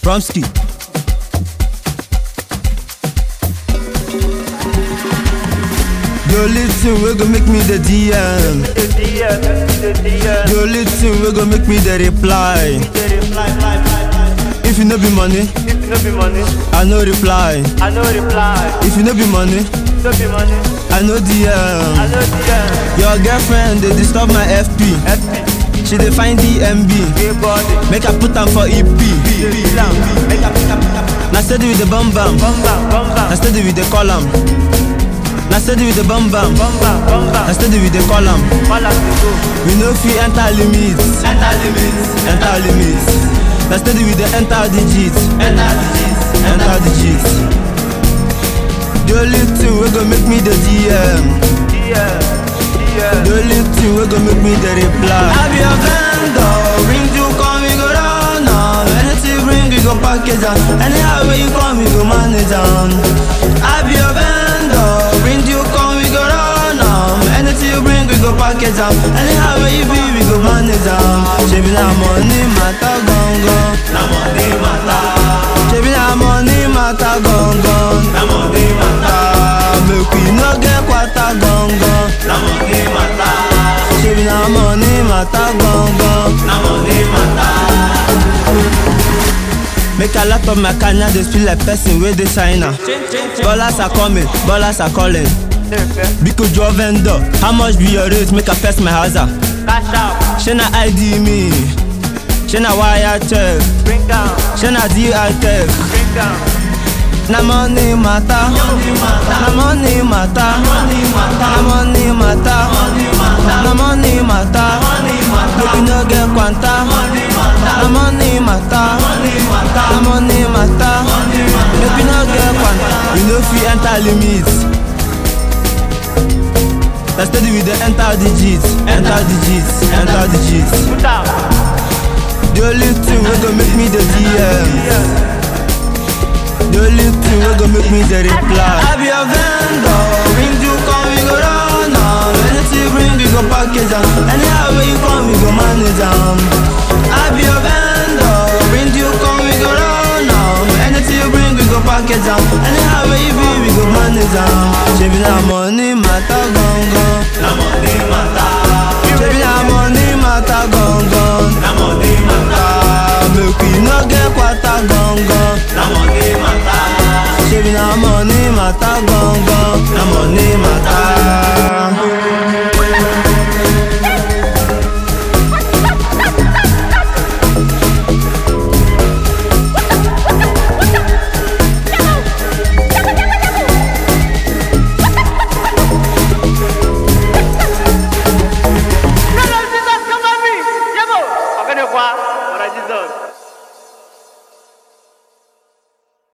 Promski. The only thing we go make me the DM. The only thing we go make me the reply. If you no be money, I no reply. I no reply, If you no be money, no be money, I no I DM. no DM, Your girlfriend they disturb my FP. FP, She dey find DMB. gay body, Make I put am for EP. down, make up, make up, make up, Na steady with the bum bam. bum bam, bum Na bam, steady with the column. Na steady with the bum bam. bum bam, bum Na bam, steady with the column. all as we go, We no fit enter limits. Enter limits. Enter limits. Na steady with the enter digits. Enter digits. Enter digits. The only thing we go make me the DM. yeah, yeah, The only thing we go make me the reply. I be a vendor. Bring you come, we go down now. Anything bring, we go package am. Anyhow where you come, we go manage am. I be a vendor. Bring you come, we go down now. Anything you bring, we go package am. Anyhow where you be, we go manage am. Shebi na money matter gongon. Na money matter. Shebi na money matter gongon. Na money matter. Make we no get kwata gongon. Na money matter. Shebi na money matter gongon. Na money matter. Make a lot of my kanya dey feel like person wey dey China. Ballers are coming, ballers are calling. Biko draw vendor, how much be your rate? Make I press my hazard. cash out, Shey na ID me, shey na wire check, bring down, shey na DI tech. bring down, Na money matter, na money matter, na money matter, na money matter. Make you no get kwanta. Na money matter, na money matter. Make you no get kwanta. You no fit enter limits. Na steady with the enter digits, enter digits, enter digits. put out, The only thing wey go make me the DM. yeah, The only thing wey go make me the reply. I be a vendor, bring you come, we go run am. Anything bring, we go package am. Anyhow where you come, we go manage am. I be a vendor, bring you come, we go run am. Anything you bring, we go package am. Anyhow where you be, we go manage am. Shebi na money matter gongon. Na money matter. Shebi na money matter gongon. Na money matter. Make we no get kwata gongon. Na money matter. Shebi na money matter gongon.